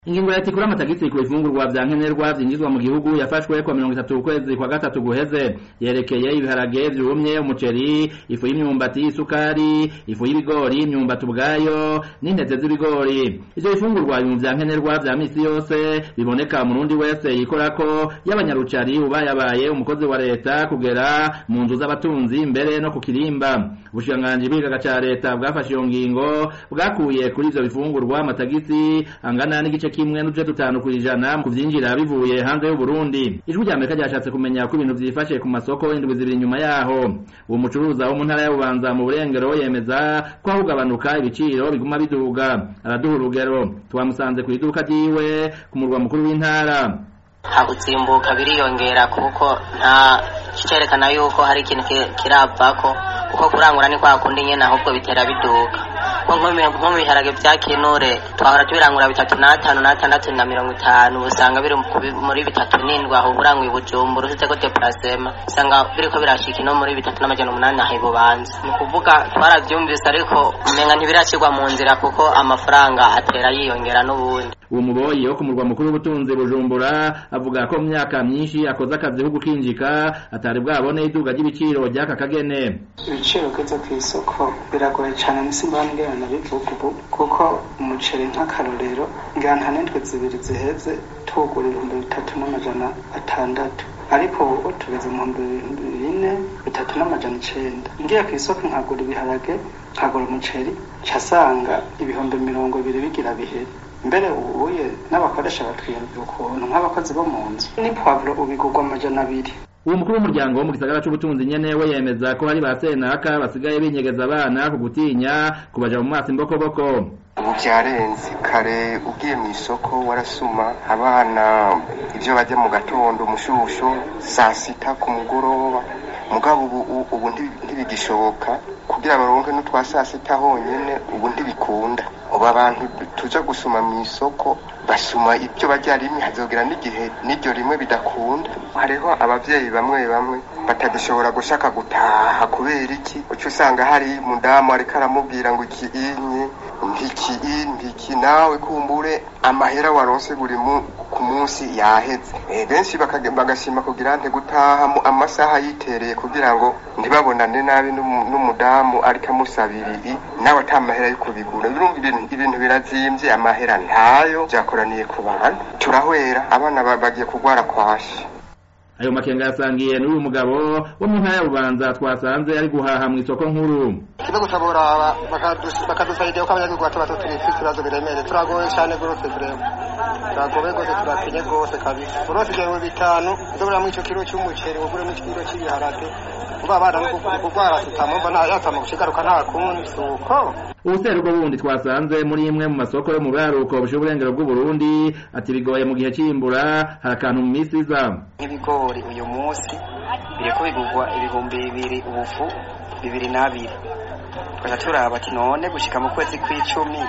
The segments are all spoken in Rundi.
Ingingo ya tikura amatagisi ku bifungurwa vya nkenerwa vyinjizwa mu gihugu yafashwe kwa mirongo itatu ukwezi kwa gatatu guheze yerekeye ibiharage vyumye umuceri ifu y'imyumbati isukari ifu y'ibigori imyumbati ubwayo n'intete z'ibigori ivyo bifungurwa biri mu vya nkenerwa vya misi yose biboneka umurundi wese yikorako y'abanyarucari ubayabaye umukozi wa leta kugera mu nzu z'abatunzi mbere no ku kirimba ubushikiranganji bw'igihaga ca leta bwafashe iyo ngingo bwakuye kuri ivyo bifungurwa amatagisi angana n'igice kimwe n'uduce dutanu kw'ijana mu kuvyinjira bivuye hanze y'uburundi ijwi rya amerika ryashatse kumenya ko ibintu vyifashe ku masoko indwi zibiri inyuma yaho uwo mucuruza wo mu ntara ya bubanza mu burengero yemeza ko aho kugabanuka ibiciro biguma biduga araduha urugero twamusanze kw'iduka ryiwe ku murwa mukuru w'intara hakuzimbuka biriyongera kuko nta kicerekana yuko hari ikintu kiravako kuko kurangura ni kwa kundi nyene ahubwo bitera biduka nko mu biharage vya kinure twahora tubirangura bitatu n'atanu n'atandatu na mirongo itanu usanga biri muri bitatu n'indwi aho uranguye ubujumbura usizeko deparasema usanga biriko birashika ino muri bitatu n'amajana umunani aho ibubanza ni ukuvuga twaravyumvise ariko umenga ntibirashirwa mu nzira kuko amafaranga atera yiyongera n'ubundi uwo muboyi wo ku murwa mukuru w'ubutunzi bujumbura avuga ko mu myaka myinshi akoze akazi ko gukinjika atari bwabone iduga ry'ibiciro ry'aka kagene ibiciro ugeze ku isoko biragoye cyane nisimba ngana bivuga ubu kuko umuceri nk'akarorero ngana n'indwi zibiri ziheze tuwugura ibihumbi bitatu n'amajana atandatu ariko ubu tugeze mu bihumbi bine bitatu n'amajana icenda ngiye ku isoko nkagura ibiharage nkagura umuceri casanga ibihumbi mirongo ibiri bigira bihere mbere ubuye n'abakoresha batwiyumvira ukuntu nk'abakozi bo mu nzu ni pwavuro ubigurwa amajana abiri uwo mukuru w'umuryango wo mu gisagara c'ubutunzi nyene we yemeza ko hari ba senaka basigaye binyegeza abana ku gutinya kubaja mu maso imbokoboko ubu vyarenze kare ugiye mw'isoko warasuma abana ivyo barya mu gatondo umushusho saa sita ku mugoroba mugabo ubu ubu ntibigishoboka kugira baronke n'utwa saa sita honyene ubu ntibikunda ubu abantu tuja gusuma mw'isoko basuma ibyo barya rimwe hazogera n'igihe n'iryo rimwe bidakunda hariho abavyeyi bamwe bamwe batagishobora gushaka gutaha kubera iki uca usanga hari mudamu ariko aramubwira ngo iki inye ntiki ntiki nawe kumbure amahera waronse buri ku munsi yaheze e, benshi bagashima kugira nte gutaha amasaha yitereye kugira ngo ntibabonane nabi n'umudamu ariko amusabira ibi nawe ata mahera yo kubigura ibintu birazimvye amahera ntayo vyakoraniye ku bantu turahwera abana bagiye kugwara kwashi ayo makenga yasangiye n'uyu mugabo wo mu ntara ya bubanza twasanze ari guhaha mu isoko nkuru kibe gutabura bakadusaidia ko abanyagihugu bato bato turi ibibazo biremereye turagoye cyane rwose tureba turagoye rwose turakenye rwose kabisa urose ibyo bihumbi bitanu uzoburamo ico kiro c'umuceri uguremo ikiro c'ibiharage uba abana kugwara tutamumva nta yatama gushigaruka nta kundi suko ubuseruko bundi twasanze muri imwe mu masoko yo mu buraruko bushiye uburengero bw'uburundi ati bigoye mu gihe c'imbura hari akantu mu misi iza nk'ibigori uyu munsi biriko bigurwa ibihumbi bibiri ubufu bibiri n'abiri tukaca turaba ati none gushika mu kwezi kw'icumi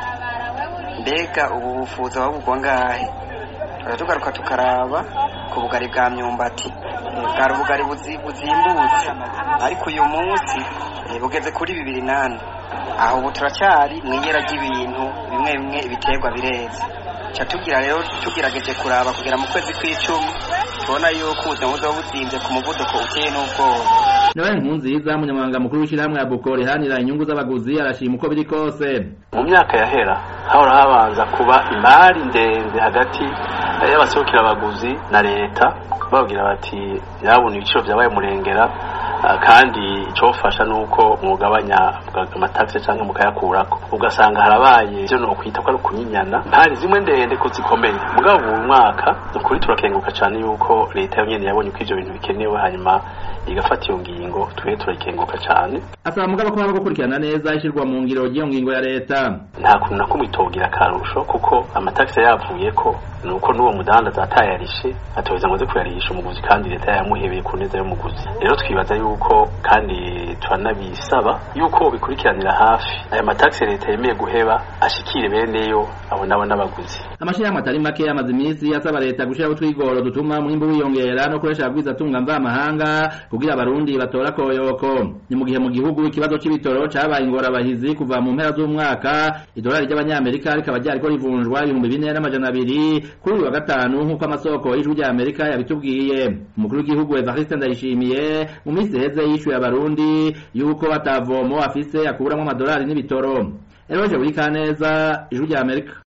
mbega ubu bufuza babugwa ngahe tukaca tugaruka tukaraba ku bugari bwa myumbati bwari ubugari buzimbutse ariko uyu munsi bugeze kuri bibiri nane aho ubu turacyari mw'iyera ry'ibintu bimwe bimwe ibiterwa bireze ca tugira rero tugerageje kuraba kugera mu kwezi kw'icumi tubona yuko ubuzima buzoba buzimvye ku muvuduko uteye n'ubwoba nawe nkunziza umunyamabanga mukuru w'ishirahamwe ya buko rihanira inyungu z'abaguzi arashima uko biri kose mu myaka yahera hahora habanza kuba imari ndende hagati y'abaserukira abaguzi na leta bababwira bati nyabona ibiciro vyabaye murengera kandi icofasha nuko mwugabanya amatagisi canke mukayakurako ugasanga harabaye ivyo nokwita ko ari ukunyinyana mpari zimwe ndende ko zikomeye mugabo uyu mwaka nukuri turakenguka cane yuko leta yonyene yabonye ko ivyo bintu bikenewe hanyuma igafata iyo ngingo twe turakenguka cane asaba mugabo ko haba gukurikirana neza ishirwa mu ngiro ry'iyo ngingo ya leta nta kuntu na kumwe itogira akarusho kuko amatagisi yavuyeko nuko n'uwo mudandaza atayarishe atoheza ngo aze kuyarisha umuguzi kandi leta yamuhebeye ku neza y'umuguzi rero twibaza yuko kandi turanabisaba yuko bikurikiranira hafi aya matagisi leta yemeye guheba ashikire beneyo abo nabo n'abaguzi amashirahamwe atari make amaze iminsi asaba leta gushiraho utwigoro dutuma umwimbu wiyongera no kuresha abagwiza atunga mvamahanga kugira abarundi batora koyoko ni mu gihe mu gihugu ikibazo c'ibitoro cabaye ingorabahizi kuva mu mpera z'umwaka idolari ry'abanyamerika rikaba ryariko rivunjwa ibihumbi bine n'amajana abiri kuri uyu wa gatanu nk'uko amasoko y'ijwi rya amerika yabitubwiye umukuru w'igihugu evariste ndayishimiye mu minsi iheze yishuye abarundi yuko atavomo afise akuramwo amadolari n'ibitoro eroje buri kaneza ijwi rya amerika